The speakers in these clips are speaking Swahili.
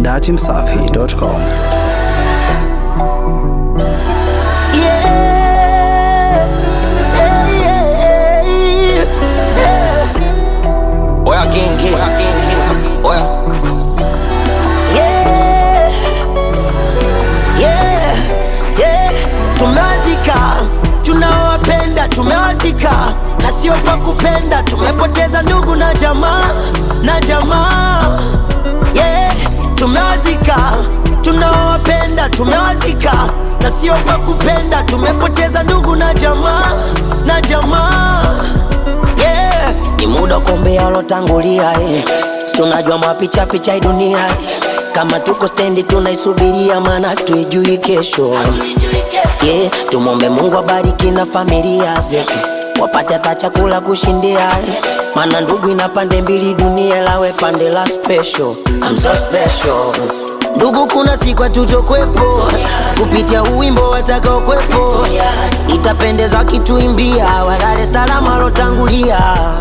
dachimsafi.com. Oya kingi, oya Yeah, yeah, yeah. Tumewazika, tunawapenda tumewazika, na sio kwa kupenda. Tumepoteza ndugu na jamaa na jamaa. Yeah, tumewazika, tunawapenda tumewazika, na sio kwa kupenda. Tumepoteza ndugu na jamaa na jamaa. Yeah, ni muda kuombea walotangulia eh. Si unajua mapicha picha hii dunia eh. Kama tuko stendi tunaisubiria, maana tuijui kesho yeah. Tumwombe Mungu abariki na familia zetu wapate hata chakula kushindia eh. Maana ndugu ina pande mbili, dunia lawe pande la special. I'm so special Ndugu, kuna siku hatutokwepo kupitia uwimbo watakaokwepo, itapendeza kituimbia walale salama walotangulia.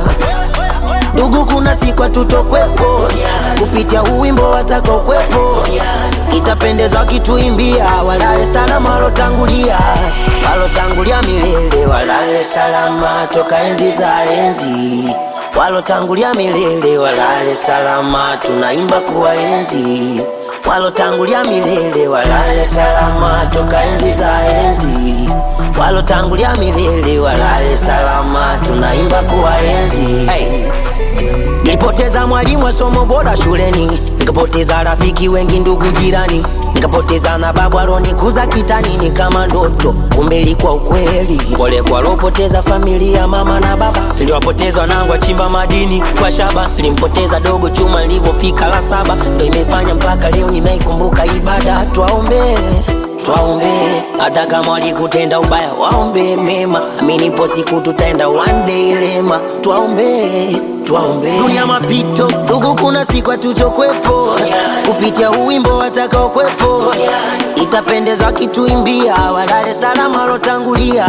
Ndugu, kuna siku hatutokwepo kupitia uwimbo watakaokwepo, itapendeza kituimbia walale salama walotangulia, walotangulia milele, walale salama toka enzi za enzi walotangulia milele, walale salama, tunaimba kuwaenzi walotangulia milele, walale salama toka enzi za enzi walotangulia milele, walale salama, tunaimba kuwaenzi hey. Nilipoteza mwalimu wa somo bora shuleni, nikapoteza rafiki wengi, ndugu jirani, nikapoteza na babu alonikuza kitani, ni kama ndoto, kumbe ilikuwa ukweli. Pole kwa alopoteza familia, mama na baba, niliwapoteza wanangu wachimba madini kwa shaba, nilimpoteza dogo chuma nilivyofika la saba, ndo imefanya mpaka leo nimeikumbuka ibada. Twaombe, twaombe, hata kama walikutenda ubaya, waombe mema, aminipo siku tutaenda one day lema. Twaombe, twaombe, dunia mapito, ndugu, kuna siku hatutokwepo kupitia uwimbo watakaokwepo, itapendeza kituimbia walale salama walotangulia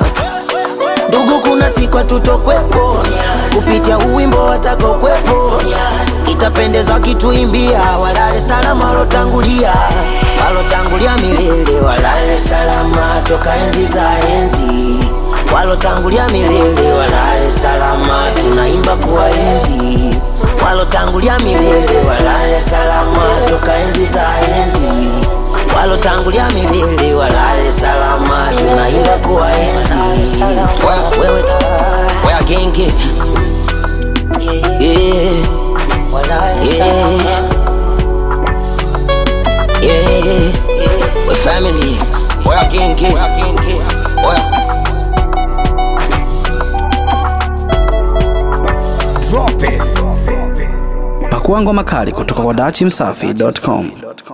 Ndugu, kuna siku hatutokwepo kupitia uwimbo watakaokwepo, itapendeza kituimbia walale salama walotangulia, walotangulia milele, walale salama toka enzi za enzi, walotangulia milele, walale salama, tunaimba kuwaenzi, walotangulia milele, walale salama toka enzi za enzi walotangulia milele walale salama, tunaimba kuwaenzi. Wewe oya kingi, yeah, yeah, yeah. we family, oya kingi, oya Pakua ngoma kali kutoka kwa dachimsafi.com.